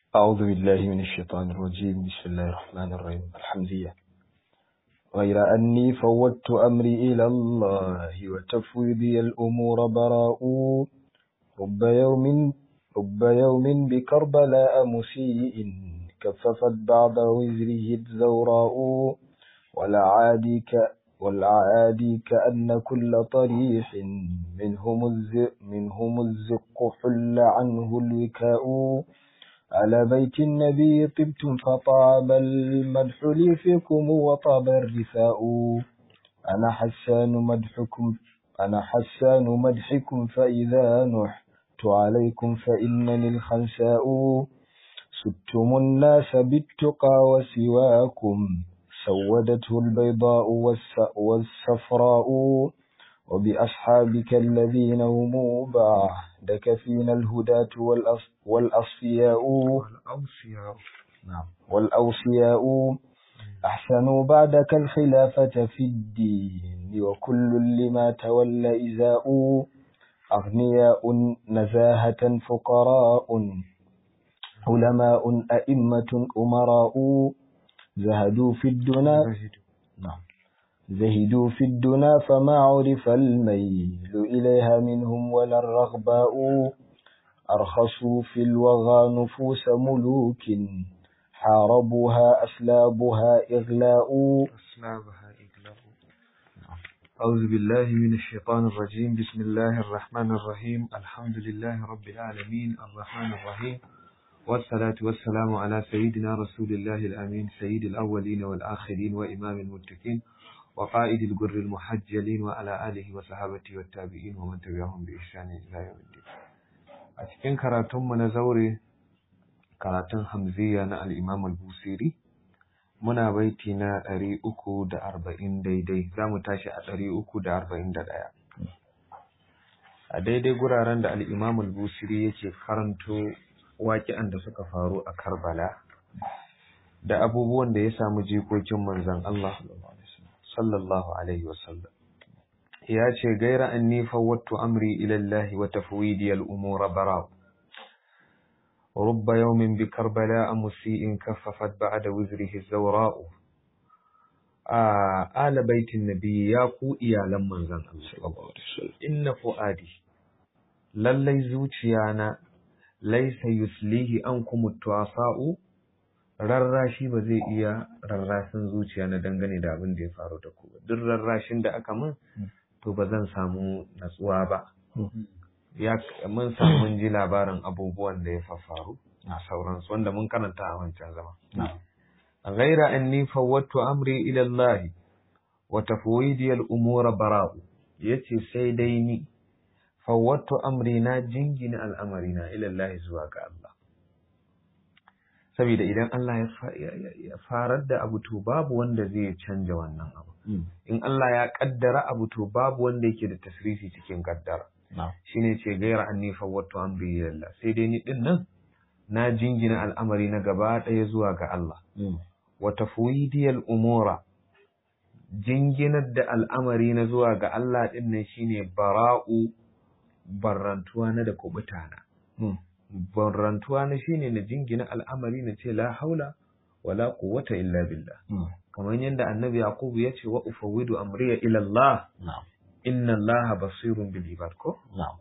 أعوذ بالله من الشيطان الرجيم بسم الله الرحمن الرحيم الحمد لله غير أني فوضت أمري إلى الله وتفويضي الأمور براء رب يوم رب يوم بكربلاء مسيء كففت بعض وزره الزوراء والعادي ك والعادي كأن كل طريح منهم الزق منهم الزق حل عنه الوكاء على بيت النبي طبتم فطاب المدح لي فيكم وطاب الرثاء أنا حسان مدحكم أنا حسان مدحكم فإذا نحت عليكم فإنني الخنساء ستم الناس بالتقى وسواكم سودته البيضاء والصفراء وبأصحابك الذين هم بعدك فينا الهداة والأصفياء والأوصياء نعم والأوصياء أحسنوا بعدك الخلافة في الدين وكل لما تولى إزاء أغنياء نزاهة فقراء علماء أئمة أمراء زهدوا في الدنا نعم زهدوا في الدنا فما عرف الميل إليها منهم ولا الرغباء أرخصوا في الوغى نفوس ملوك حاربوها أسلابها إغلاء أسلابها إغلاء أعوذ بالله من الشيطان الرجيم بسم الله الرحمن الرحيم الحمد لله رب العالمين الرحمن الرحيم والصلاة والسلام على سيدنا رسول الله الأمين سيد الأولين والآخرين وإمام المتقين وقائد الجر المحجلين وعلى آله وصحابته والتابعين ومن تبعهم بإحسان إلى يوم الدين أتكين كراتم من زوري كراتن حمزية نا الإمام البوسيري muna baiti na ɗari uku da arba'in daidai za mu tashi a ɗari uku da arba'in da ɗaya a daidai guraren da al'imam al-busiri yake karanto waƙi'an da suka faru a karbala da abubuwan da ya samu jikokin manzan Allah sallallahu alaihi wasallam ya ce gaira an nifa wattu amri ilallahi wa tafwidi al'umura bara rubba yawmin bi karbala a musi'in kaffafat ba'a da wuzrihi zaura'u a ala baitin nabi ya ku iyalan manzan Allah inna fu'adi lallai zuciyana laisa yuslihi an kuma tuwasa'u rarrashi ba zai iya rarrashin zuciya na dangane da abin da ya faru da ku duk rarrashin da aka min to ba zan samu natsuwa ba ya mun samu ji labarin abubuwan da ya faru na sauransu wanda mun karanta a wancan zama ghaira anni fawwattu amri ila Allah wa tafwidi al-umura bara'u yace sai dai ni fawwattu amri na jingina al'amarina ilallahi zuwa ga Allah. Saboda idan Allah ya farar da abu to babu wanda zai canja wannan abu. In Allah ya kaddara abu to babu wanda yake da tasrifi cikin kaddara. Shi ne ce gaira an nifa wato amri ilallah. Sai dai ni din nan na jingina al'amari na gaba ɗaya zuwa ga Allah. Wata fuidiyal umura jinginar da al'amari na zuwa ga Allah ɗin nan shine bara'u barrantuwa na da kubuta na. Barrantuwa na shine na jingina al'amari na ce la haula wala quwwata illa billah. Kamar yadda Annabi Yakubu ya ce wa ufawwidu amriya ila Allah. Inna Allah basirun bil ibad ko?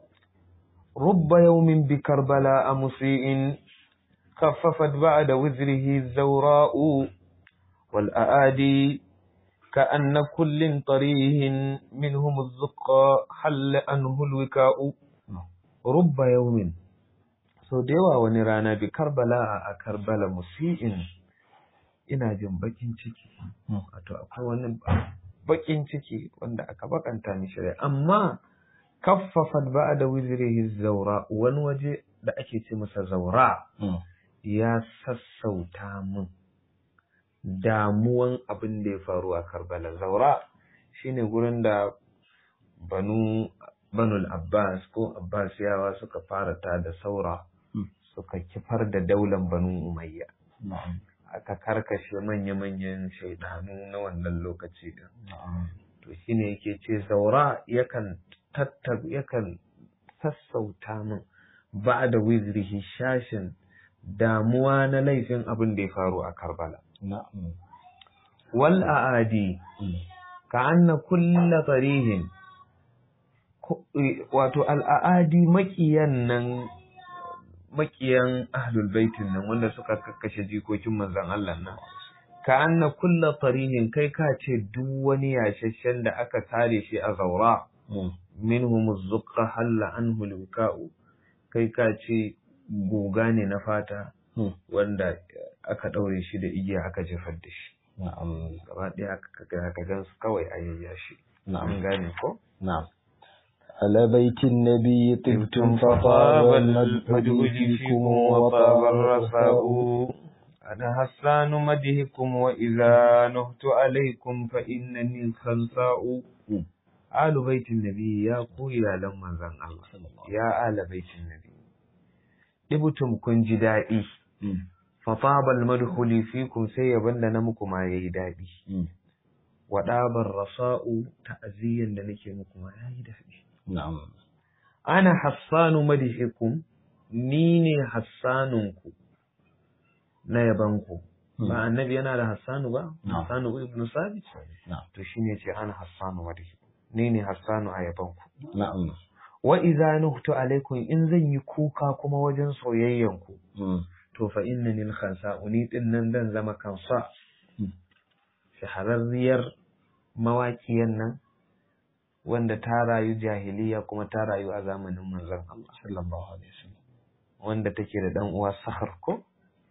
Rubba yawmin bi Karbala a musi'in kaffafat ba'da wizrihi zawra'u wal a'adi كأن كل طريه منهم الزقى حل عنه الوكاء رب يوم so da yawa wani rana bi karbala a karbala musi'in ina jin bakin ciki wato akwai wani bakin ciki wanda aka bakanta ni shirya amma kaffafat ba da wizrihi zaura wani waje da ake ce masa zaura ya sassauta mun damuwan abin da ya faru a Karbala. Zaura shine gurin da banu banul Abbas ko Abbasiyawa suka fara ta da saura suka kifar da daular banu Umayya. Aka karkashe manya-manyan shaidanu na wannan lokaci din. To shine yake ce zaura yakan tattab yakan sassauta min ba da wizrihi shashin damuwa na laifin abin da ya faru a Karbala na'am wal aadi ka anna kulla tarihin wato al'adi makiyan nan makiyan ahlul baitin nan wanda suka kakkashe jikokin manzon Allah nan ka anna kulla tarihin kai ka ce duk wani yashashen da aka tare shi a zaura minhum zuqqa halla anhu luka'u kai ka ce guga ne na fata wanda aka daure shi da igiya aka jefar da shi na'am gaba ɗaya aka gan su kawai a yayyashi an gane ko na'am على بيت النبي طبتم فطاب المدح فيكم وطاب الرثاء أنا حسان مدهكم وإذا نهت عليكم فإنني الخنساء آل بيت النبي يا قويا لما زن الله يا آل بيت النبي ɗibtum kun ji daɗi fatabal madhuli fikum sai yaban da na muku ma yayi daɗi wa ɗabar rasa'u ta'aziyyan da nake muku ma yayi daɗi na'am ana hassanu madihikum ni ne hassanunku na yabanku ba annabi yana da hassanu ba hassanu ibn sabit to shine ce ana hassanu madihikum ni ne hassanu a yabanku na'am wa idza nuhtu alaikum in zan yi kuka kuma wajen soyayyanku to fa innani al-khansa uni din nan dan zama kansa shahararriyar mawaƙiyan nan wanda ta rayu jahiliya kuma ta rayu a zamanin manzon Allah sallallahu alaihi wasallam wanda take da dan uwa Sahar ko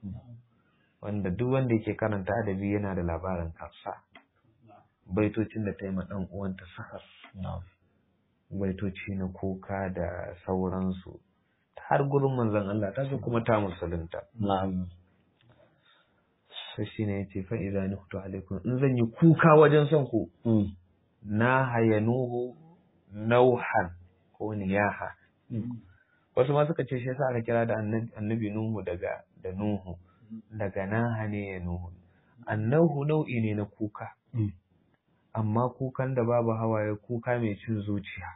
wanda duk wanda yake karanta adabi yana da labarin kansa baitocin da ta yi ma dan uwanta Sahar baitoci na kuka da sauransu har gurin manzon Allah ta zo kuma ta musulunta na'am sai shine yace fa idza nuhtu alaikum in zan yi kuka wajen son ku na hayanuhu nauhan ko niyaha wasu ma suka ce shi yasa aka kira da annabi nuhu daga da nuhu daga naha ne ya nuhu annahu nau'i ne na kuka amma kukan da babu hawaye kuka mai cin zuciya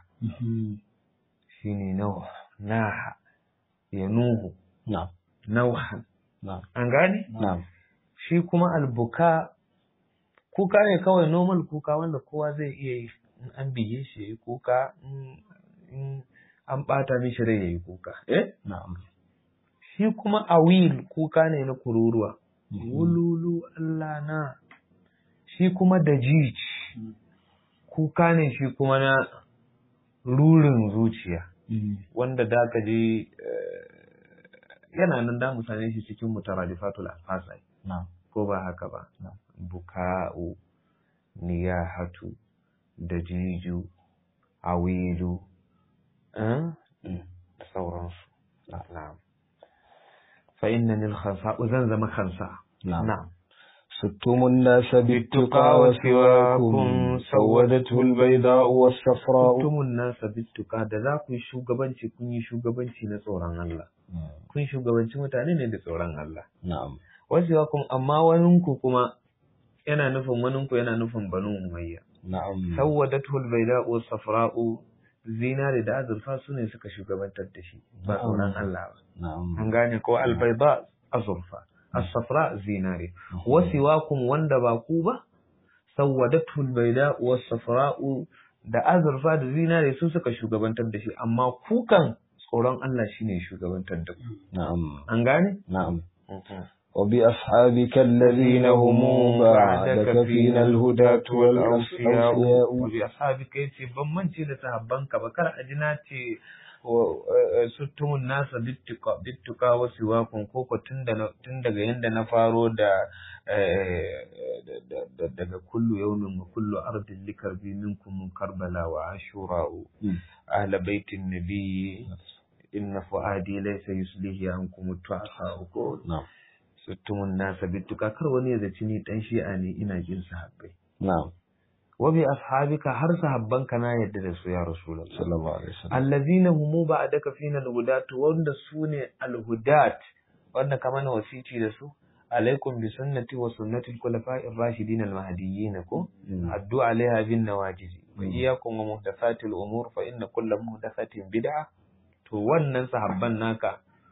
shine nauh naha ya nuhu nauhan an gane shi kuma albuka kuka ne kawai normal kuka wanda kowa zai iya yi in an bige shi ya yi kuka in an ɓata mishi rai ya yi kuka eh shi kuma awil kuka ne na kururuwa wululu Allah na shi kuma da kuka ne shi kuma na rurin zuciya wanda da ka je yana nan da mu same shi cikin mutaradifatul afasai ko ba haka ba buka'u niyahatu da jiju awilu da sauransu na'am fa innani al-khansa zan zama khansa na'am ستم الناس بالتقى وسواكم سودته البيضاء والصفراء ستم الناس بالتقى da za ku yi shugabanci kun yi shugabanci na tsoron Allah kun shugabanci mutane ne da tsoron Allah na'am wasiwakum amma waninku kuma yana nufin waninku yana nufin banu umayya na'am sawwadatul bayda'u safra'u zinari da azurfa su ne suka shugabantar da shi ba tsoron Allah ba na'am an gane ko albayda azurfa as-safra zinari wasiwakum wanda ba ku ba sawwadatul bayda'u was-safra'u da azurfa da zinari su suka shugabantar da shi amma kukan tsoron Allah shine shugabantar da ku na'am an gane na'am وبأصحابك الذين هم بعدك فينا الهداة والأوفياء وبأصحابك yace ban mance da sahabbanka ba kar a ji na ce suttumun nasa bittuka wasu wakon koko tun daga yadda na faro da daga kullu yaumin wa kullu ardin likarbi minkum karbala wa ashura'u ahla baitin nabiyyi inna fu'adi laysa yuslihi ankum tu'asa'u ko na'am suttumun nasa bittuka kar wani ya zaci ni dan shi'a ne ina jin sahabbai na'am wa bi ashabika har sahabbanka na yadda da su ya rasulullah sallallahu alaihi wasallam allazina humu ba'daka fina alhudat wanda sune alhudat wanda kama na wasici da su alaikum bi sunnati wa sunnati al-khulafa'i ar-rashidin al-mahdiyyin ko addu alaiha bin nawajiz wa iyyakum wa muhdathati al-umur fa inna kulla muhdathatin bid'ah to wannan sahabban naka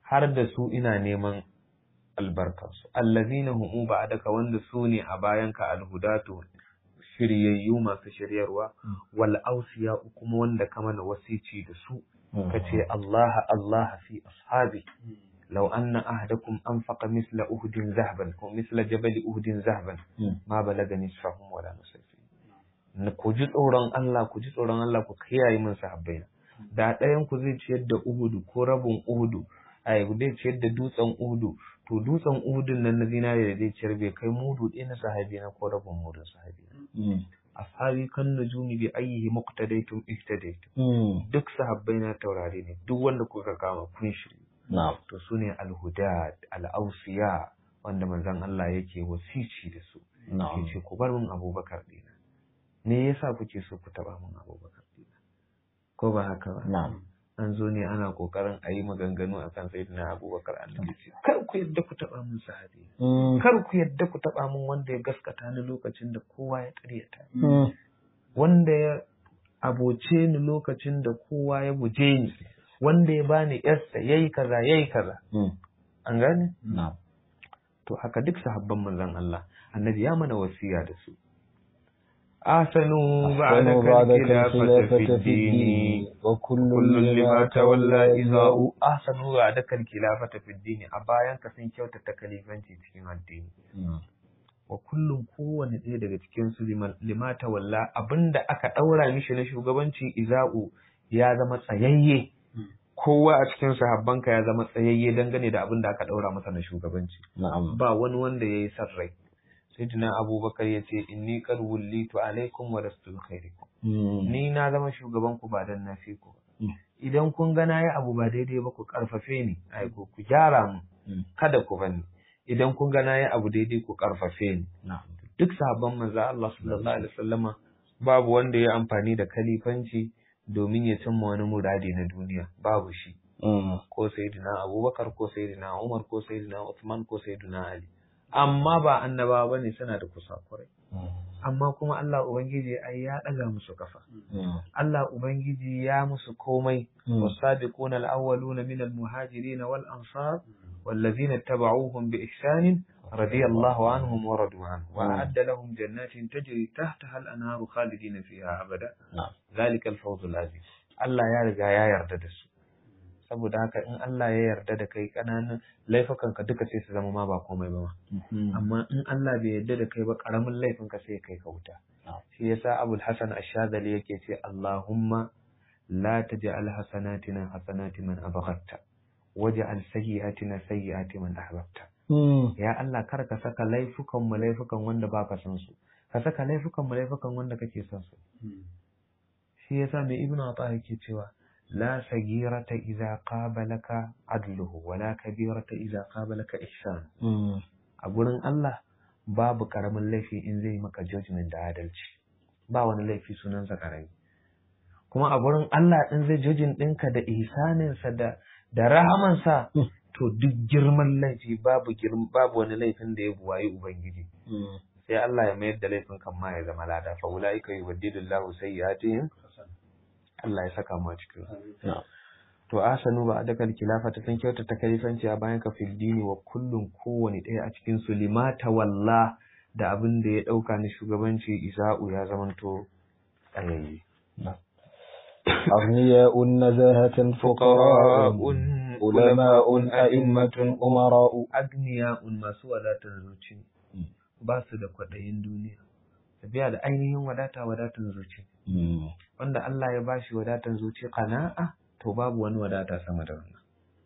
har da su ina neman albarkarsu allazina hum ba'daka wanda su ne a bayanka alhudatu shiryayyu masu shiryarwa wal ausiya kuma wanda ka mana wasici da su kace Allah Allah fi ashabi law anna ahadakum anfaqa misla uhdin zahaban ko misla jabal uhdin zahaban ma balaga nisfahum wala nusayfi ku ji tsoron Allah ku ji tsoron Allah ku kiyaye min sahabbaina da ɗayan ku zai ciyar da uhudu ko rabin uhudu ai zai ciyar da dutsen uhudu to dutsen uhudun nan na zinare da zai ciyar bai kai mudu ɗaya na sahabi na ko rabin mudun sahabi na ashabi kan nujumi bi ayyihi muqtadaytum ihtadaytum duk sahabbai na taurari ne duk wanda kuka kama kun shiri to sune alhudat al-awsiya wanda manzon Allah yake wasici da su yace ku bar min Abubakar dina me yasa kuke so ku taba min Abubakar dina ko ba haka ba na'am an zo ne ana kokarin a yi maganganu a kan sayyidina abubakar annabi ce kar ku yadda ku taba min sahabi kar ku yadda ku taba min wanda ya gaskata ni lokacin da kowa ya karyata wanda ya aboce ni lokacin da kowa ya guje ni wanda ya bani yarsa yayi kaza yayi kaza an gane na'am to haka duk sahabban manzon Allah annabi ya mana wasiya da su أحسنوا بعد الخلافة في الدين وكل لما تولى إذاء أحسنوا بعد الخلافة في الدين أبايان كسن كيوتا تكليفانتي cikin addini wa kullum kowane ɗaya daga cikin su lima tawalla abinda aka ɗaura mishi na shugabanci iza'u ya zama tsayayye kowa a cikin sahabbanka ya zama tsayayye dangane da abin da aka ɗaura masa na shugabanci ba wani wanda ya yi san rai sayyidina abubakar ya ce inni kar wullitu alaikum wa rastul khairikum ni na zama shugaban ku ba dan na fi ku idan kun ga na yi abu ba daidai ba ku karfafe ni ai ku ku gyara mu kada ku bani idan kun ga na yi abu daidai ku karfafe ni duk sahabban manzo Allah sallallahu alaihi wasallama babu wanda ya amfani da kalifanci domin ya cimma wani muradi na duniya babu shi ko sayyidina abubakar ko sayyidina umar ko sayyidina uthman ko sayyidina ali amma ba annaba ba ne suna da kusakurai. Amma kuma Allah Ubangiji ai ya ɗaga musu kafa. Allah Ubangiji ya musu komai. والسابقون الأولون من المهاجرين والأنصار والذين اتبعوهم بإحسان رضي الله عنهم ورضوا عنه وأعد لهم جنات تجري تحتها الأنهار خالدين فيها أبدا ذلك الفوز العظيم الله يا رجا يا يرد saboda haka in Allah ya yarda da kai ƙananan laifukan ka duka sai su zama ma ba komai ba amma in Allah bai yarda da kai ba ƙaramin laifin ka sai kai ka wuta shi yasa Abul Hasan Ash-Shadhali yake ce Allahumma la taj'al hasanatina hasanati man abghatta waj'al sayyi'atina sayyi'ati man ahbabta ya Allah kar ka saka laifukan mu laifukan wanda baka san su ka saka laifukan mu laifukan wanda kake son su shi yasa mai Ibn Atha yake cewa لا صغيرة إذا قابلك عدله ولا كبيرة إذا قابلك إحسان أقولن الله babu karamin laifi in zai maka judgment da adalci ba wani laifi sunansa karami kuma a gurin Allah in zai judging ɗinka da ihsaninsa da da rahamansa to duk girman laifi babu babu wani laifin da ya buwayi ubangiji sai Allah ya mayar da laifin kan ma ya zama lada fa ulaika yubaddilullahu sayyi'atihim Allah ya saka mu a cikin to asanu ba adakal khilafa ta san kyauta ta kalifanci a bayan ka fil dini wa kullun kowane ɗaya a cikin su limata walla da abin da ya ɗauka na shugabanci isa'u ya zamanto tsayayye أغنياء نزاهة فقراء علماء أئمة أمراء أغنياء masu wadatar zuci ba su da kwaɗayin duniya tafiya da ainihin wadata wadatan zuci wanda Allah ya bashi wadatan zuci qana'a to babu wani wadata sama da wannan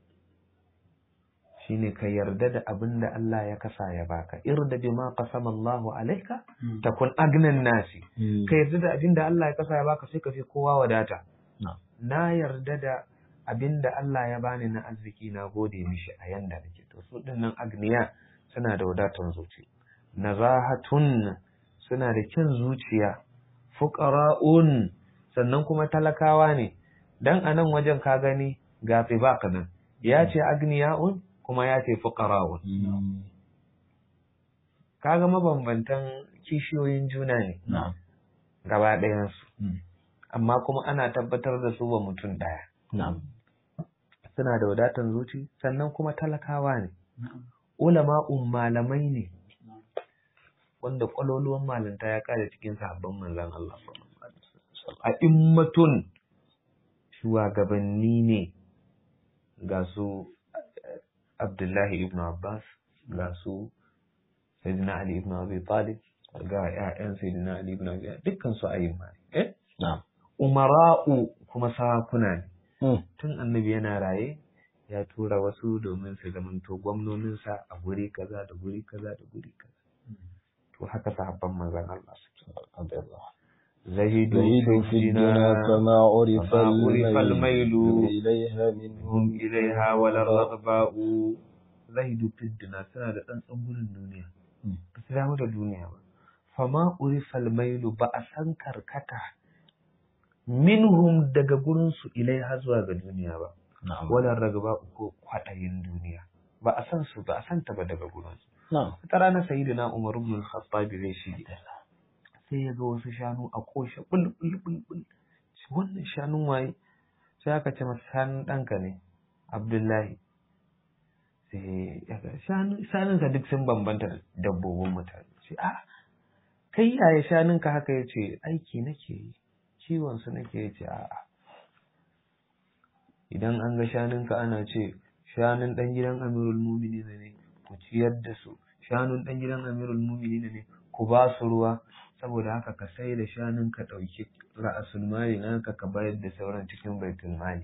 shine ka yarda da abin da Allah ya kasa ya baka irda bima qasama Allah alayka takun agnan nasi ka yarda da abin da Allah ya kasa ya baka sai ka fi kowa wadata na yarda da abin da Allah ya bani na arziki na gode mishi a yanda nake to su dinnan agniya suna da wadatan zuci nazahatun suna da kyan zuciya fuqara'un sannan kuma talakawa ne dan anan wajen ka gani ga tsibaq nan ya ce agniya'un kuma ya ce fuqara'un kaga mabambantan kishiyoyin juna ne gaba ɗayan su amma kuma ana tabbatar da su ba mutum ɗaya suna da wadatan zuci sannan kuma talakawa ne ulama'un malamai ne wanda kwaloluwan malinta ya kare cikin sahabban manzan Allah a immatun shugabanni ne ga su Abdullahi ibn Abbas ga su Sayyidina Ali ibn Abi Talib ga ƴaƴan Sayyidina Ali ibn Abi dukkan su ayyuma eh umara'u kuma sarakuna ne tun annabi yana raye ya tura wasu domin su zamanto gwamnoninsa a guri kaza da guri kaza da guri kaza to haka sahabban manzon Allah suke زهد في الدنيا فما عرف الميل إليها منهم هم إليها ولا الرغباء زهد في الدنيا سنة أن أقول الدنيا بس لا مدى الدنيا فما عرف الميل بأسان كركتا منهم daga gurinsu ilaiha zuwa ga duniya ba wala ragaba ko kwaɗayin duniya ba a san su ba a san ta ba daga gurinsu ta ranar sayyidina umar ibn al-khattab zai shige sai ya ga wasu shanu a koshe bul bul bul bul wannan shanun waye sai aka ce masa shanun ɗanka ne abdullahi sai ya ga shanunsa duk sun bambanta da dabbobin mutane sai a kai yaya shanunka haka ya ce aiki nake yi kiwon su nake ya ce a'a idan an ga shanunka ana ce shanun ɗan gidan amirul mumini ne ku ciyar da su shanun ɗan gidan amirul mumini ne ku ba su ruwa saboda haka ka sai da shanun ka ɗauki ra'asul mali naka ka bayar da sauran cikin baitul mali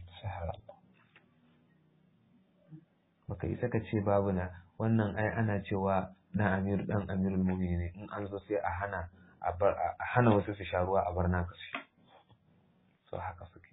baka isa ka ce babu na wannan ai ana cewa na amir dan amirul mu'minin ne in an zo sai a hana a hana wasu su sha ruwa a bar naka su so haka suke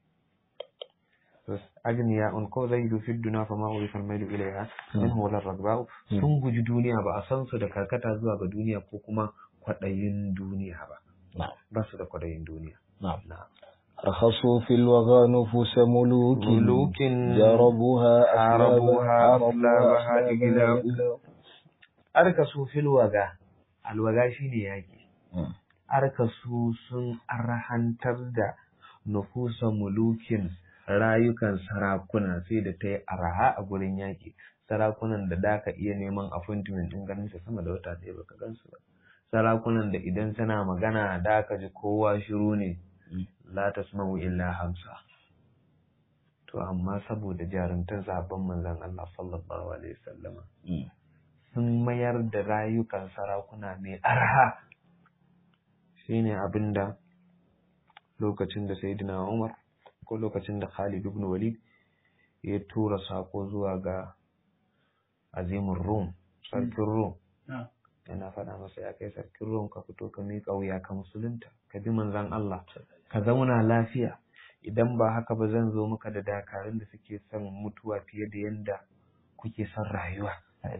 agniya un ko zai du fi duna fa ma urifa al-mailu ilayha min huwa ar sun guji duniya ba a san su da karkata zuwa ga duniya ko kuma kwaɗayin duniya ba. Ba su da kwaɗayin duniya. رخصوا في الوغى نفوس ملوك ملوك جربوها عربوها أسلابها إجلاء أركسوا في الوغى الوغى شيني ياكي أركسوا سن أرحنتر دا نفوس ملوك rayukan sarakuna sai da ta yi araha a gurin yaƙi sarakunan da da ka iya neman appointment ɗin ganin su sama da wata ɗaya baka gansu ba sarakunan da idan suna magana da ka ji kowa shiru ne la tasma'u illa hamsa to amma saboda jarumtar zaben manzon Allah sallallahu alaihi wasallama sun mayar da rayukan sarakuna mai arha shine abinda lokacin da sayyidina Umar ko lokacin da Khalid ibn Walid ya tura sako zuwa ga azimin Rum sarkin Rum yana faɗa masa ya kai sarkin ruwan ka fito ka miƙa wuya ka musulunta ka bi manzan Allah ka zauna lafiya idan ba haka ba zan zo maka da dakarun da suke son mutuwa fiye da yadda kuke son rayuwa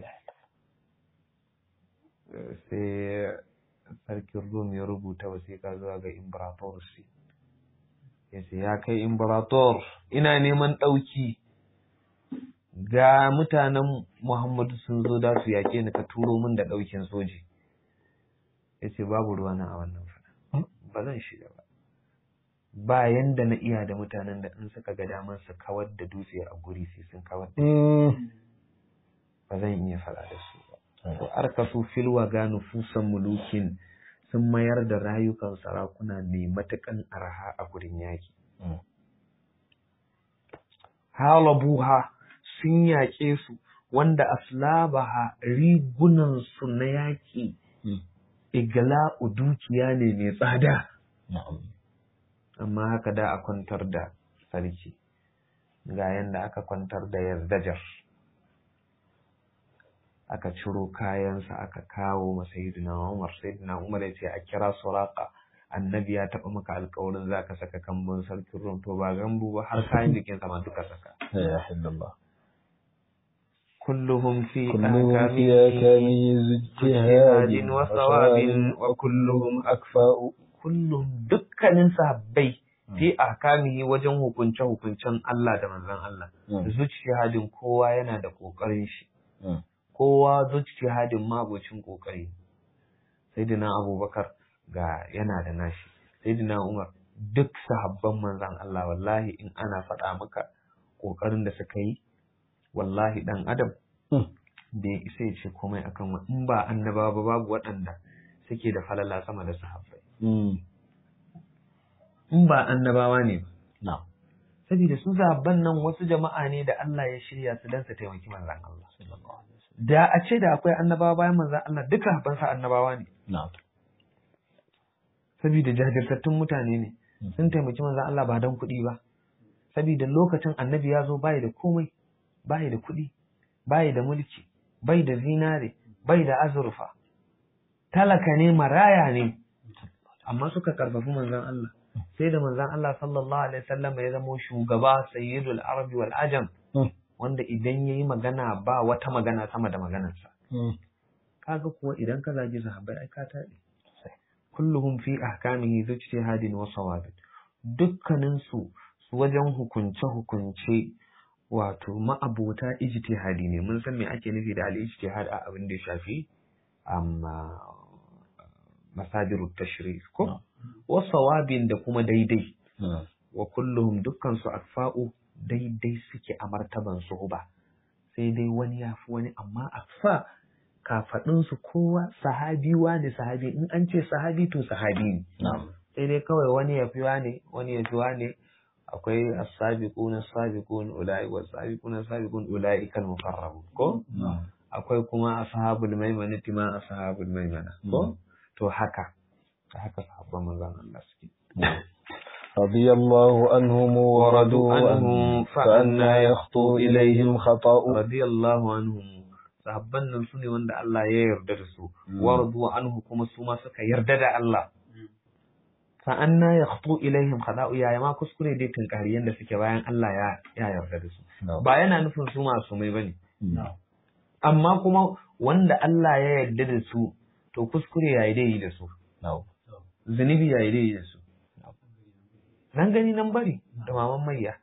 sai sarkin rum ya rubuta wasiƙa zuwa ga imperator ya ce ya kai imperator ina neman ɗauki ga mutanen Muhammadu sun zo da su yaƙe ni ka turo min da ɗaukin soji. Ya ce babu ruwana a wannan fada. Ba zan shiga ba. Ba yanda na iya da mutanen da in suka ga damar su kawar da dutse a guri sai sun kawar da Ba zan iya faɗa da su ba. To arka su filwa ga nufusan mulukin sun mayar da rayukan sarakuna mai matuƙan arha a gurin yaƙi. Halabuha sun yaƙe su wanda aslabaha rigunansu na yaƙi igala dukiya ne mai tsada amma haka da a kwantar da sarki ga yanda aka kwantar da yardajar aka ciro kayansa aka kawo ma sayyidina Umar sayyidina Umar ya ce a kira suraka annabi ya taɓa maka alƙawarin za ka saka kambun sarkin rum to ba gambu ba har kayan jikinsa ma duka saka ya Allah كلهم في كلهم في أكامه جهاد وثواب وكلهم أكفاء كلهم dukkanin sahabbai fi ahkamihi wajen hukunce hukuncen Allah da manzon Allah zuciyadin kowa yana da kokarin shi kowa zuciyadin mabocin kokari sayyidina Abubakar ga yana da nashi sayyidina Umar duk sahabban manzon Allah wallahi in ana faɗa maka kokarin da suka yi wallahi dan adam bai isa ya ce komai akan wa in ba annabawa ba babu waɗanda suke da falala sama da sahabbai in ba annabawa ne na saboda su sahabban nan wasu jama'a ne da Allah ya shirya su dan su taimaki manzon Allah da a ce da akwai annabawa bayan manzon Allah duka habban sa annabawa ne na saboda jajirtattun mutane ne sun taimaki manzon Allah ba dan kuɗi ba saboda lokacin annabi ya zo bai da komai bai da kuɗi bai da mulki bai da zinare bai da azurfa talaka ne maraya ne amma suka karfafi manzon Allah sai da manzon Allah sallallahu alaihi wasallam ya zama shugaba sayyidul arabi wal ajam wanda idan yayi magana ba wata magana sama da maganarsa kaga kuwa idan ka zagi sahabbai ai ka taɗe kulluhum fi ahkamihi zujtihadin wa sawabin dukkanin su su wajen hukunce hukunce wato ma'abota ijtihadi ne mun san me ake nufi da al-ijtihad a abin da ya shafi amma masadirut tashri' ko wa sawabin da kuma daidai wa kulluhum dukkan su akfa'u daidai suke a martaban su ba sai dai wani ya fi wani amma akfa kafaɗin su kowa sahabi ne sahabi in an ce sahabi to sahabi ne sai dai kawai wani ya fi wane wani ya fi wane akwai as-sabiquna as-sabiqun ulai wa as-sabiquna as-sabiqun ulai kal muqarrabun ko akwai kuma ashabul maimana ma ashabul maimana ko to haka haka sahabban manzon Allah suke رضي الله عنهم ورضوا عنه فأنا يخطو إليهم خطأ رضي الله عنهم sahabban nan su ne wanda Allah ya yarda da su waradu anhu kuma su ma suka yarda da Allah fa anna yakhtu ilaihim khada'u ya ma kuskure dai tunkari yanda suke bayan Allah ya ya yarda da su ba yana nufin su masu mai bane amma kuma wanda Allah ya yarda da su to kuskure yayi dai da su zunubi yayi dai da su nan gani nan bari da maman mayya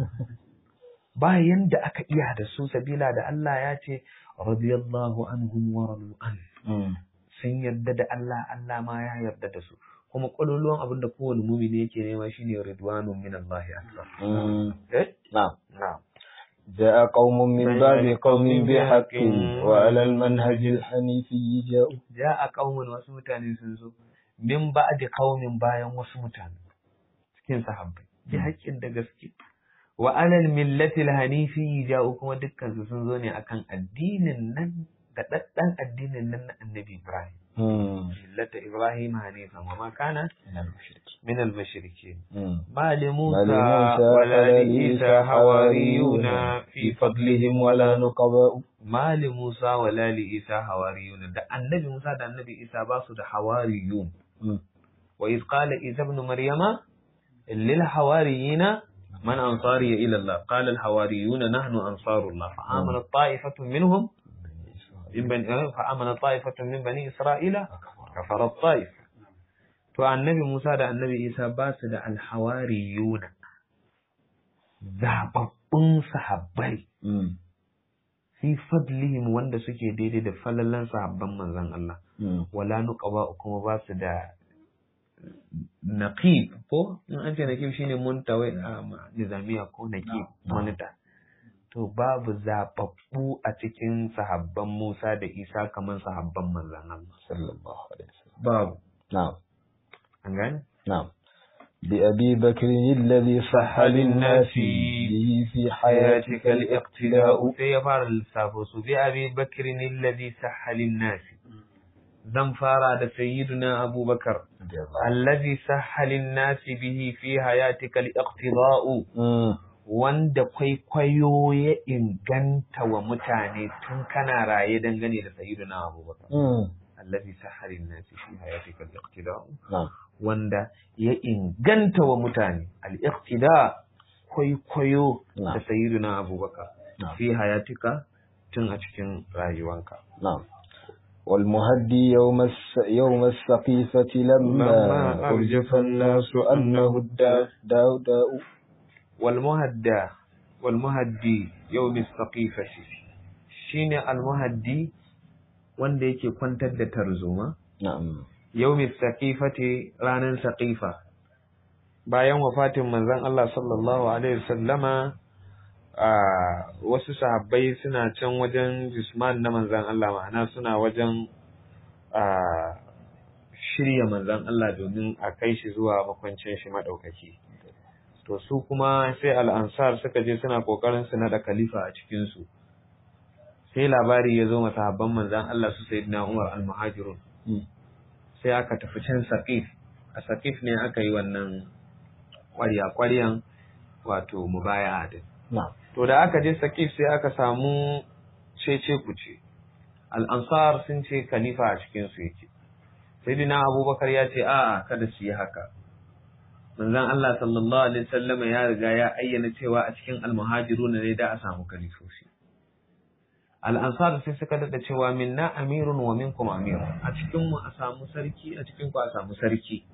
ba yanda aka iya da su sabila da Allah ya ce radiyallahu anhum wa radu an sun yarda da Allah Allah ma ya yarda da su kuma kwaloluwan abin da kowane mumini yake nema shine ridwanun min Allah akbar eh نعم na'am جاء قوم من بعد قوم بحق وعلى المنهج الحنيفي جاءوا ja'a qaumun wasu mutane sun zo min ba'di qaumin bayan wasu mutane cikin sahabbai bi haƙƙin da gaske wa alal millatil hanifi ja'u kuma dukkan su sun zo ne akan addinin nan da daddan addinin nan na annabi Ibrahim millata Ibrahim hanifan wa ma kana min al mushrikin ma li Musa wa la li Isa hawariyuna fi fadlihim wa la نقباء ma li Musa wa la li Isa hawariyuna da annabi Musa da annabi Isa ba su da hawariyun wa iz qala Isa ibn Maryama lil hawariyina من أنصاري إلى الله قال الحواريون نحن أنصار الله فآمن طائفة منهم من بني فآمن طائفة من بني إسرائيل كفر الطائفة to annabi Musa da annabi Isa ba su da alhawariyuna zababbun sahabbai fi fadlihim wanda suke daidai da falalan sahabban manzon Allah wala nuqaba kuma ba su da naqib ko in an ce naqib shine muntawai a nizamiya ko naqib monita to babu zababbu a cikin sahabban Musa da Isa kamar sahabban manzon Allah sallallahu alaihi wasallam babu na'am an gane نعم بأبي بكر الذي صح للناس به في حياتك الاقتداء sai ya fara lissafo su bi abi bakrin alladhi sahha lin-nas zan fara da sayyiduna abubakar alladhi sahha lin-nas bihi fi hayatika al-iqtida'u wanda kwaikwayo ya inganta wa mutane tun kana raye dangane da sayyiduna abubakar alladhi sahha lin-nas fi hayatika al-iqtida'u نعم wanda ya inganta wa mutane al-iqtida kwaikwayo da نعم sayyiduna abubakar نعم fi hayatika tun a cikin rayuwanka نعم والمهدي يوم الس... يوم السقيفة لما لما أرجف الناس أنه الداء داء داء والمهدى والمهدي يوم السقيفة shine almuhaddi wanda yake kwantar da tarzoma نعم yawmi saqifati ranar saqifa bayan wafatin manzon Allah sallallahu alaihi wasallama wasu sahabbai suna can wajen jisman na manzan Allah ma'ana suna wajen shirya manzan Allah domin a kai shi zuwa makwancin shi maɗaukaki. To su kuma sai al'ansar suka je suna ƙoƙarin su naɗa khalifa a cikinsu. Sai labari ya zo masahabban manzan Allah su Sayyidina Umar al-Muhajirun. Sai aka tafi can Saqif. A Saqif ne aka yi wannan ƙwarya-ƙwaryan wato mubaya'a din. To da aka je Saqif sai aka samu cece kuce. Al'ansar sun ce khalifa a cikinsu yake. Sayyidina Abubakar ya ce a'a kada su yi haka. Manzon Allah sallallahu alaihi wasallam ya riga ya ayyana cewa a cikin almuhajiruna ne da a samu kalifofi. Al-Ansar sai suka dada cewa minna amirun wa minkum amirun. A cikin mu a samu sarki, a cikin ku a samu sarki.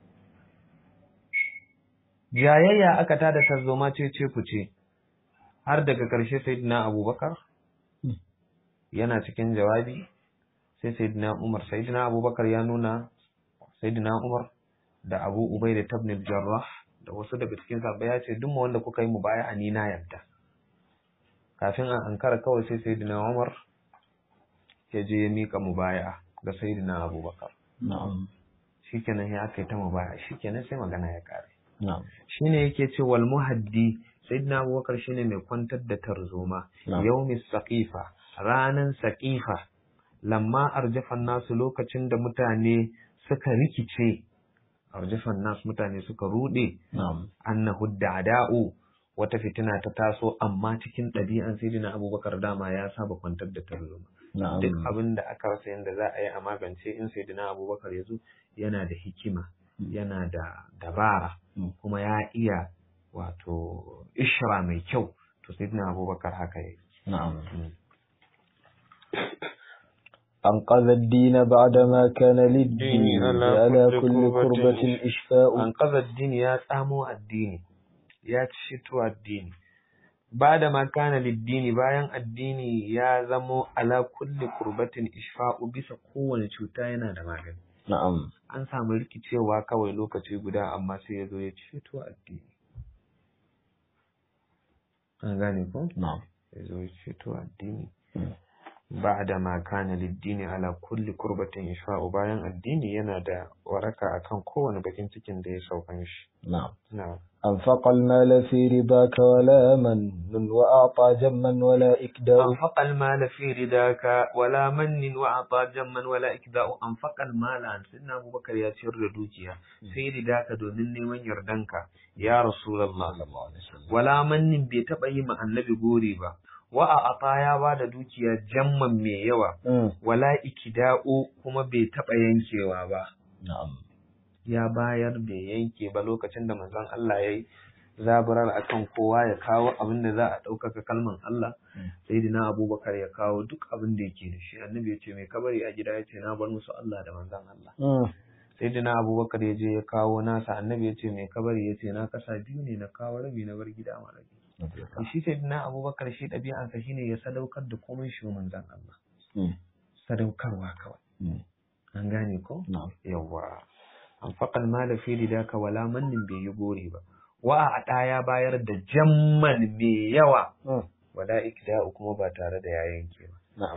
Jayayya aka tada tarzoma ce ce ku ce. Har daga ƙarshe Sayyidina Abubakar yana cikin jawabi sai Sayyidina Umar Sayyidina Abubakar ya nuna Sayyidina Umar da Abu Ubaida ibn al-Jarrah da wasu daga cikin sahabbai ya ce duk wanda kuka yi mubaya'a ni na yarda kafin a ankara kawai sai Sayyidina Umar ya je ya mika mubaya'a ga Sayyidina Abubakar na'am shikenan ya aka yi ta mubaya'a shikenan sai magana ya kare na'am shine yake ce wal muhaddi Sayyidina Abubakar shine mai kwantar da tarzoma Na'am. yaumis saqifa ranan saqifa lamma arjafan nasu lokacin da mutane suka rikice arjafan nasu mutane suka rude na'am annahu da'da'u wata fitina ta taso amma cikin ɗabi'an sayyidina abubakar dama ya saba kwantar da tarzoma na'am duk abin da aka rasa yadda za a yi a magance in sayyidina abubakar ya zo yana da hikima Mm. yana da dabara Mm. kuma ya iya wato ishra mai kyau to sayyidina abubakar haka ya na'am yi أنقذ الدين بعدما كان للدين الدين على على كل كل كربة كربة إشفاء an kaza addini ya tsamo addini ya cito addini ba da makana liddini bayan addini ya zamo ala kulli kurbatin ishfa'u bisa kowane cuta yana da magani نعم an samu rikicewa kawai lokaci guda amma sai ya zo ya ceto addini an gane ko نعم ya zo ya ceto addini Mm. ba da makana liddini ala kulli kurbatin ishfa'u bayan addini yana da waraka akan kowane bakin cikin da ya saukan shi نعم na'am أنفق المال في رضاك ولا من وأعطى جما ولا إكداء أنفق المال في رداك ولا من وأعطى جما ولا إكداء أنفق المال عن سيدنا أبو بكر يا سر دوكيا في رداك دونني من يردنك يا رسول الله ولا من بيتبعي مع النبي غوري با وأعطى يا بعد دوكيا جما مي يوا مم. ولا إكداء كما بيتبع ينكيوا با نعم ya bayar bai yanke ba lokacin da manzon Allah ya yi zaburar akan kowa ya kawo abin da za a ɗaukaka kalman Allah Mm. sayyidina Abubakar ya kawo duk abin da yake da shi annabi ya ce mai kabari a gida ya ce na bar musu Allah da manzon Allah مم. sayyidina Abubakar ya je ya kawo nasa annabi ya ce mai kabari ya ce na kasa biyu ne na kawo rabi na bar gida ma rabi to shi sayyidina Abubakar shi ɗabi'ansa shine ya sadaukar da komai shi wa manzon Allah مم. sadaukarwa kawai مم. an gane ko نعم yawwa anfaqal mala fi ridaka wala mannin bai yi gore ba wa a ɗa ya bayar da jamman mai yawa مم. wala ikda'u kuma ba tare da ya yanke ba نعم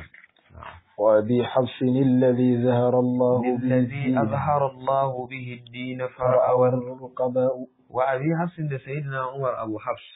وأبي حفص الذي زهر الله به الذي الدين أظهر الله به الدين فرأى فرأى الرقباء وأبي حفص da سيدنا عمر أبو حفص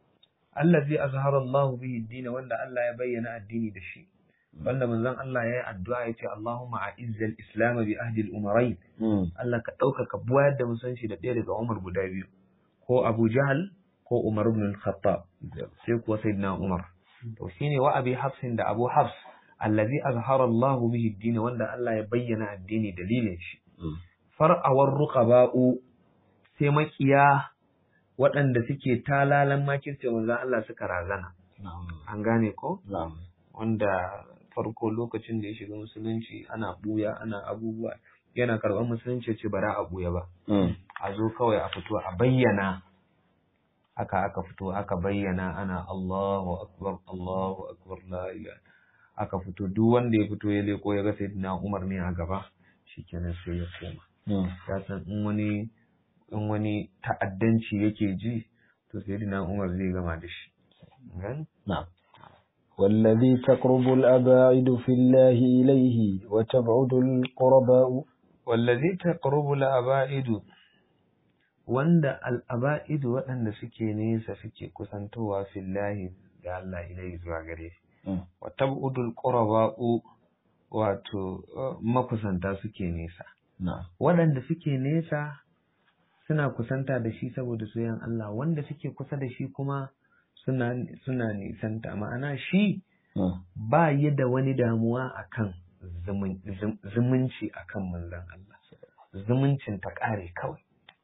الذي أظهر الله به الدين wanda Allah ya bayyana addini da shi wanda manzon Allah ya yi addu'a ya ce Allahumma a'izzal islam bi ahdi al-umarain مم. Allah ka ɗaukaka buwayar da musanci da ɗaya daga Umar guda biyu, ko Abu Jahal ko Umar ibn al-Khattab, sai kuwa Sayyidina Umar. To shine wa Abi Hafsin da Abu Hafs, allazi azhara Allah bihi ad wanda Allah ya bayyana addini dalilin shi. مم. Far'awar ruqaba'u sai makiya waɗanda suke talalan makirce manzon Allah suka razana. نعم An gane ko? نعم Wanda farko lokacin da ya shiga musulunci ana buya ana abubuwa yana karɓar musulunci ya ce ba za a buya ba. مم. a zo kawai a fito a bayyana haka aka fito aka bayyana ana Allahu akbar Allahu akbar la ilaha aka fito duk wanda ya fito ya leko ya ga sayyidina Umar ne a gaba shikenan sai ya koma مم. ya san in wani in wani ta'addanci yake ji to sayyidina Umar zai gama da shi gani نعم والذي تقرب الأباعد في الله إليه وتبعد القرباء wallazi taqrubu al-aba'idu wanda al-aba'idu waɗanda suke nesa suke kusantowa fillahi da Allah ilai zuwa gare shi wa tab'udul quraba'u wato makusanta suke nesa نعم waɗanda suke nesa suna kusanta da shi saboda soyayyan Allah wanda suke kusa da shi kuma suna suna nisanta ma'ana shi ba yi da wani damuwa akan zumun- zum- zumunci akan manzon Allah zumuncin ta ƙare kawai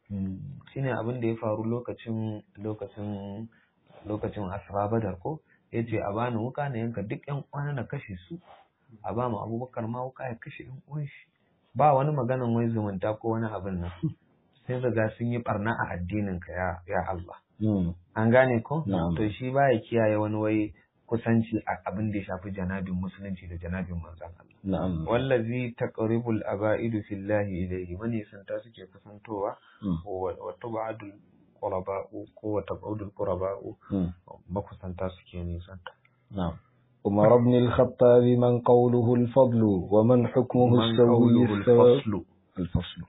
shine abin da ya faru lokacin lokacin lokacin asra badar ko yace a bani wuka na yanka duk yan uwana na kashe su a ba mu abubakar ma wuka ya kashe yan uwan shi ba wani maganan wai zumunta ko wani abin nan sai riga sun yi barna a addinin ka ya ya Allah an gane ko Na'am. to shi baya kiyaye wani wai kusanci a abin da ya shafi janabin musulunci da janabin manzon Allah نعم wallazi taqribul aba'idu fillahi ilayhi wani santa suke kusantowa wa wa tub'adul quraba'u ko wa tab'udul quraba'u makusanta suke nisanta نعم عمر بن الخطاب من قوله الفضل ومن حكمه man السوي qawluhu السواء al-faslu الفصل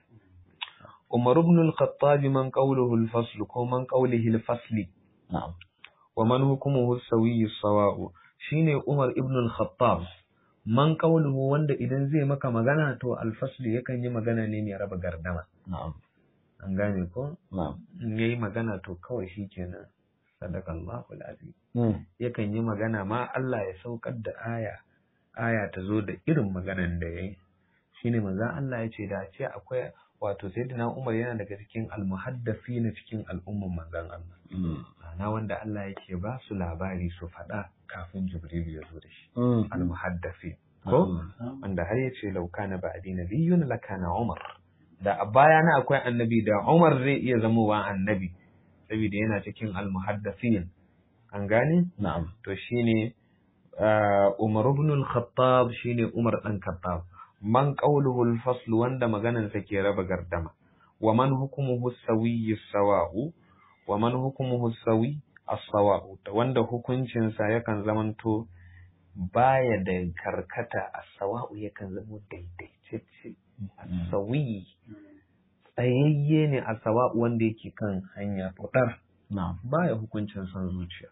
Umar ibn al-Khattab man qawluhu al-fasl ko man qawlihi al-fasli نعم wa man hukmuhu as-sawi as-sawa'u shine Umar ibn al-Khattab man qawluhu wanda idan zai maka magana to al-fasli yakan yi magana ne mai raba gardama نعم an gane ko نعم in yayi magana to kawai shikenan sadakallahu al-azim مم. yakan yi magana ma Allah ya saukar da aya aya ta zo da irin maganan da yayi shine manzon Allah ya ce da ce akwai wato sayyidina Umar yana daga cikin almuhaddasi na cikin al'umman manzon Allah مم. ana wanda Allah yake ba su labari su faɗa kafin Jibril ya zo da shi مم. almuhaddasi ko نعم. wanda har yace law kana ba'di nabiyyun lakana Umar da a baya na akwai annabi da Umar zai iya zamowa annabi saboda yana cikin almuhaddasin an gane نعم to shine uh, Umar ibn al-Khattab shine Umar dan Khattab man qawluhu al-fasl wanda maganan sa ke raba gardama wa man hukmuhu as-sawi as-sawa'u wa man hukmuhu as-sawi as-sawa'u wanda hukuncin sa yakan zamanto baya da karkata as-sawa'u yakan zama daidaitacce as-sawi tsayayye ne as-sawa'u wanda yake kan hanya fudar نعم baya hukuncin son zuciya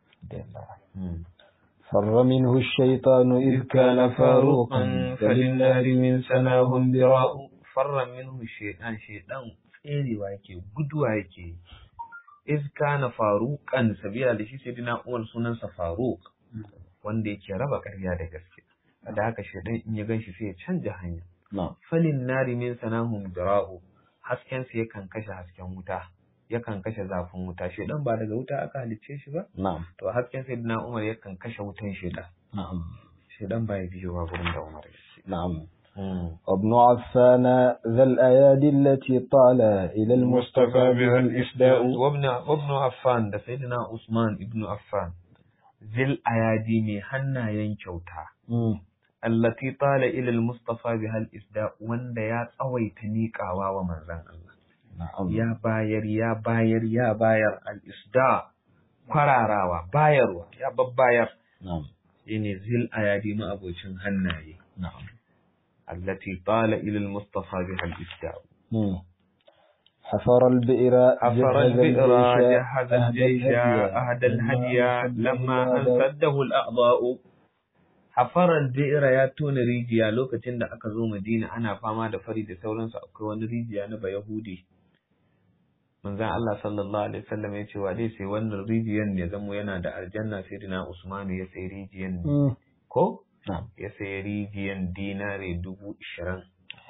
فر منه الشيطان إذ كان فاروقا فللنار من سناهم براء فر منه الشيطان شيطان tserewa yake guduwa yake iz kana faruqan sabila da shi sayyidina Umar sunansa Faruq wanda yake raba ƙarya da gaske da haka shaidan in ya ganshi sai ya canja hanya نعم falin nari min sanahum dira'u hasken sa yakan kashe hasken wuta yakan kashe zafin wuta shaidan ba daga wuta aka halicce shi ba نعم to hasken sayyidina Umar yakan kashe wutan shaidan نعم shaidan ba ya biyowa gurin da Umar ya ce نعم Mm. وابن عفان ذا الأيادي التي طال إلى المصطفى بها الإفداء وابن وابن عفان da sayyidina Usman ibn Affan zil ayadi mai hannayen kyauta مم. allati tala ila al-mustafa biha al-isda wanda ya tsawaita miƙawa wa manzon Allah نعم ya bayar ya bayar ya bayar al-isda kwararawa bayarwa ya babbayar نعم shine zil ayadi ma abocin hannaye نعم allati tala ila al-mustafa biha al-isda مم. حفر البئر حفر جهز البئر الجيش، جهز الجيش أهدى الهدي لما أن سده الأعضاء حفر البئر ya tona rijiya lokacin da aka zo Madina ana fama da fari da sauransu akwai wani rijiya na Bayahudi manzon Allah sallallahu alaihi wasallam ya ce wa dai sai wannan rijiyan ne zamo yana da aljanna sai dina Usmanu ya sai rijiyan ne مم. ko نعم ya sai rijiyan dinare dubu ishirin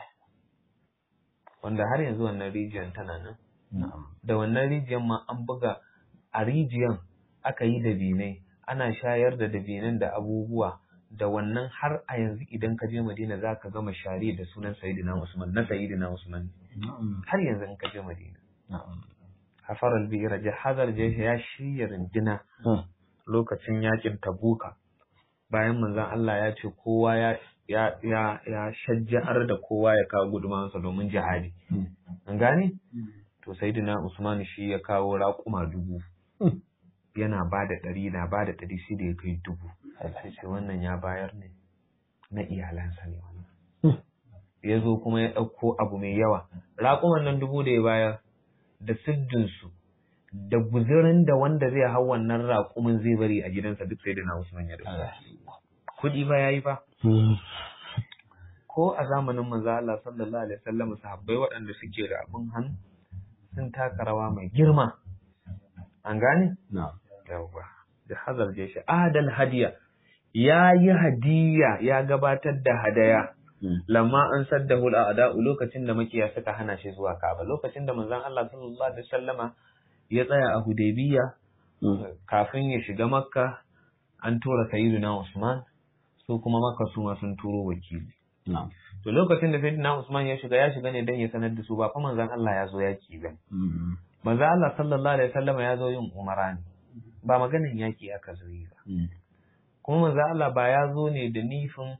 wanda har yanzu wannan rijiyan tana nan نعم da wannan rijiyan ma an buga a rijiyan aka yi dabinai ana shayar da dabinan da abubuwa da wannan har a yanzu idan ka je Madina za ka gama share da sunan Sayyidina Usman na Sayyidina Usman نعم har yanzu in ka je Madina نعم hafar al-bira jahazar jesh ya shirya rindina مم. lokacin yakin Tabuka bayan manzon Allah ya ce kowa ya ya ya ya shajjar da kowa ya kawo gudumansa domin jihadi مم. an gane to sayyidina Usman shi ya kawo raƙuma dubu Mm. yana ba da ɗari na ba da ɗari sai da ya kai dubu sai ce wannan ya bayar ne na iyalansa ne wannan ya zo kuma ya ɗauko abu mai yawa raƙuman nan dubu da ya bayar da siddinsu da guzirin da wanda zai hau wannan raƙumin zai bari a gidansa duk sai da na Usman ya da kuɗi ba yayi ba ko a zamanin manzo Allah sallallahu alaihi wasallam sahabbai waɗanda suke da abin hannu sun taka rawa mai girma an gane na'am yawwa da hazar je shi adal hadiya ya yi hadiya ya gabatar da hadaya lamma an saddahu al'ada'u lokacin da makiya suka hana shi zuwa Ka'aba lokacin da manzon Allah sallallahu alaihi wasallama ya tsaya a Hudaybiya kafin ya shiga Makka an tura Sayyidina Usman su kuma Makka su ma sun turo wakili to lokacin da Sayyidina Usman ya shiga ya shiga ne dan ya sanar da su ba fa manzon Allah ya zo yaki ba manzon Allah sallallahu alaihi wasallama ya zo yin umara ne ba maganin yaki aka zo yi ba kuma manzon Allah ba ya zo ne da nifin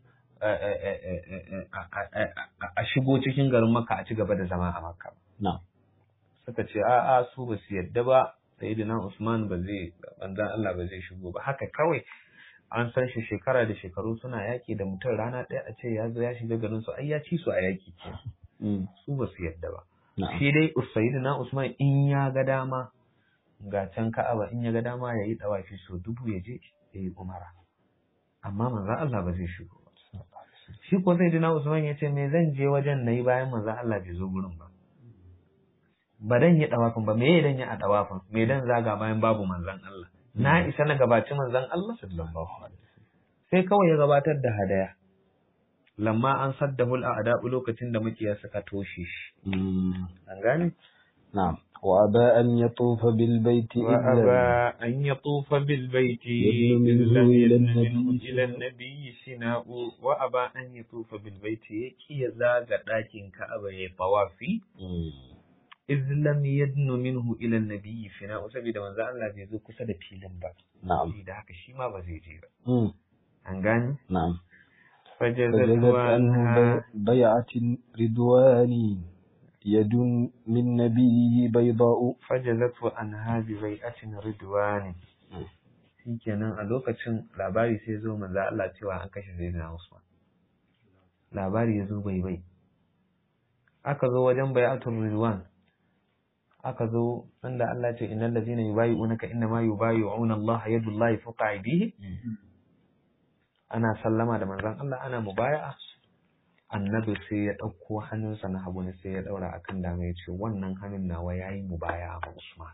a shigo cikin garin Makka a ci gaba da zama a Makka. Suka ce a a su ba su yadda ba Sayyidina Usman ba zai banzan Allah ba zai shigo ba haka kawai an san shi shekara da shekaru suna yaki da mutum rana ɗaya a ce ya zo ya shiga garin su ai ya ci su a yaki ke su ba su yadda ba shi dai Sayyidina Usman in ya ga dama ga can Ka'aba in ya ga dama ya yi dawafi so dubu ya je ya yi umara amma manzan Allah ba zai shigo shi ko sai dina Usman ya ce me zan je wajen na yi bayan manzan Allah bai zo gurin ba ba dan yi dawafin ba me dan yi a dawafin me dan zaga bayan babu manzan Allah na isa na gabaci manzan Allah sallallahu alaihi sai kawai ya gabatar da hadaya lamma an saddahu al'ada lokacin da makiya suka toshe shi an gane na'am وأبى أن يطوف بالبيت وأبى أن يطوف بالبيت إلا إلى النبي إلى النبي سناء وأبى أن يطوف بالبيت كي يزاغ لكن كأبى يطوافي إذ لم يدن منه إلى النبي سناء سبيل من ذا الله بيزو كسد فيلم با نعم da haka shi ma ba zai je ba an نعم gane فجزت fajazat عنه بيعة رضواني يد من نبيه بيضاء fajazatu an hadi bai'atin ridwani shikenan a lokacin labari sai zo manzo Allah cewa an kashe Sayyidina Usman labari ya zo bai bai aka zo wajen bai'atul ridwan aka zo inda Allah ce innal ladzina yubayyi'unaka inna ma yubayyi'una Allah yadullahi fawqa aydihi ana sallama da manzon Allah ana mubaya'a annabi sai ya ɗauko hannunsa na hagu ne sai ya ɗaura akan dama ya ce wannan hannun nawa ya yi mubaya ma Usman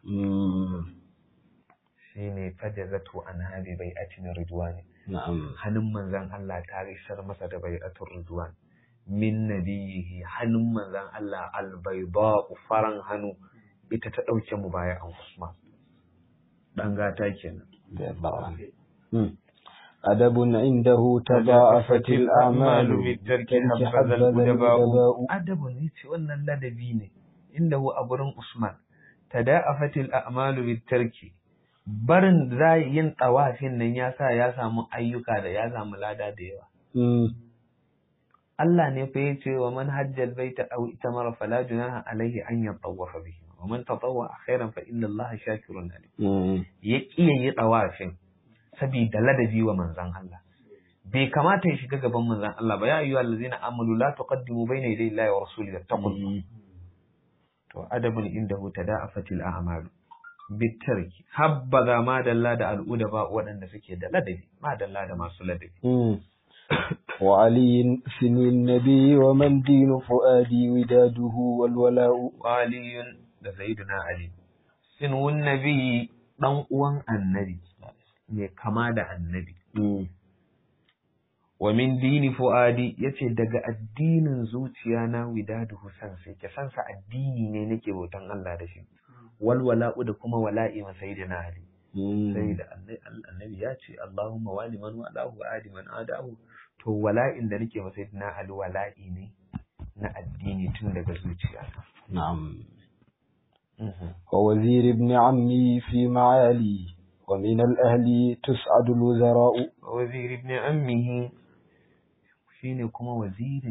shi ne fajazatu an habi bai atin ridwani نعم hannun manzon Allah ta isar masa da bai atin ridwan min nabiyihi hannun manzon Allah albayda faran hannu ita ta ɗauke mubaya an Usman dan gata kenan أدب عنده تضاعفت الأعمال بالترك بالترك حبذا حبذا الأدباء الأدباء adabun ne ce wannan ladabi ne inda hu a gurin Usman tada'afatil a'malu bitarki barin za yin tawafin nan ya sa ya samu ayyuka da ya samu lada da yawa مم. Allah ne fa yace wa man hajjal baita aw itamara fala junaha alaihi an yatawafa bihi wa man tatawwa khairan fa inna Allah shakirun alim مم. ya kiyaye yi tawafin saboda ladabi wa manzon Allah bai kamata ya shiga gaban manzon Allah ba ya ayyuhal ladzina amanu la tuqaddimu bayna yaday Allahi wa rasulihi wattaqullah to adabun indahu tada'afatil a'malu bitarki habbaza ma dalla da al'uda ba waɗanda suke da ladabi ma dalla da masu ladabi مم. وعلي سن النبي ومن دين فؤادي وداده والولاء waliyun da sayyiduna ali sinwun nabi dan uwan annabi mai kama da annabi مم. wa min dini fuadi yace daga addinin zuciya na widaduhu san sai ke san sa addini ne nake bautan Allah da shi wal wala'u da kuma wala'i ma sayyidina ali مم. sai da annabi ya ce Allahumma wali man walahu adi man adahu to wala'in da nake masa na ali wala'i ne na addini tun daga zuciya نعم ووزير ابن عمي في معالي ومن الأهل تسعد الوزراء wazir ibn ammihi shine kuma wazirin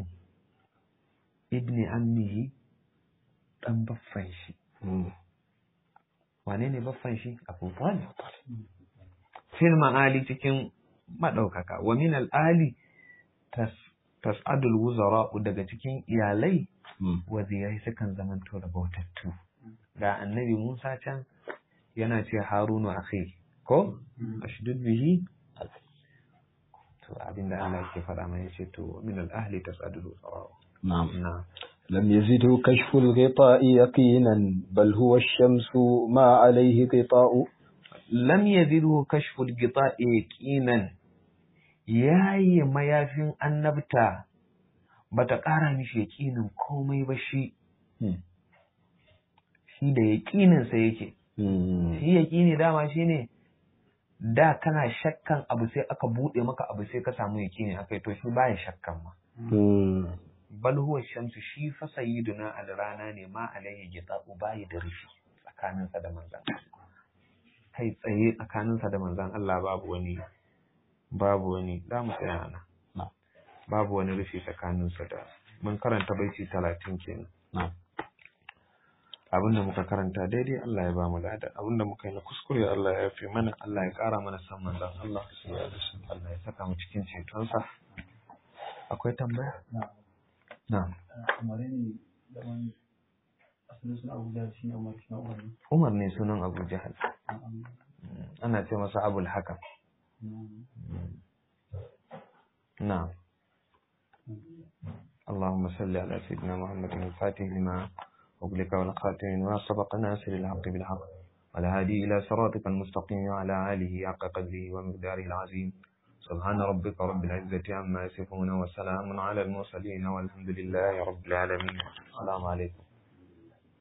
ibn ammihi dan baffan shi مم. wane ne baffan shi Abu Talib fil ma'ali cikin madaukaka wa min al-ali tas tas'adul wuzara daga cikin iyalai wazirai sukan zamanto da bautattu ga annabi Musa can yana ce Harunu akhi ko ashdud bihi to abinda Allah yake faɗa mai yace to min al-ahli tas'adul wuzara نعم na'am لم يزده كشف الغطاء يقينا بل هو الشمس ما عليه غطاء lam yazidu kashful gita'i yaqinan yayi mayafin annabta bata ƙara mishi yaqinin komai ba shi shi da yaqinin sa yake shi yaqini dama shine da kana shakkan abu sai aka bude maka abu sai ka samu yaqini akai to shi baya shakkan ma bal huwa shamsu shi fa sayyiduna al rana ne ma alaihi gita'u bayi da rufi tsakaninsa da manzon kai tsaye tsakaninsa da manzan Allah babu wani babu wani za mu tsaya nan babu wani rufi tsakaninsa da mun karanta baiti talatin kenan abinda muka karanta daidai Allah ya ba mu lada abinda muka yi na kuskure Allah ya yafe mana Allah ya kara mana san manzan Allah Allah ya saka mu cikin cetonsa akwai tambaya na Umar ne sunan Abu Jahal ana ce masa abul hakam نعم اللهم صل على سيدنا محمد الفاتح لما أغلق والخاتم لما سبق ناصر الحق بالحق والهادي إلى صراطك المستقيم وعلى آله حق قدره ومقداره العظيم سبحان ربك رب العزة عما يصفون وسلام على المرسلين والحمد لله رب العالمين السلام عليكم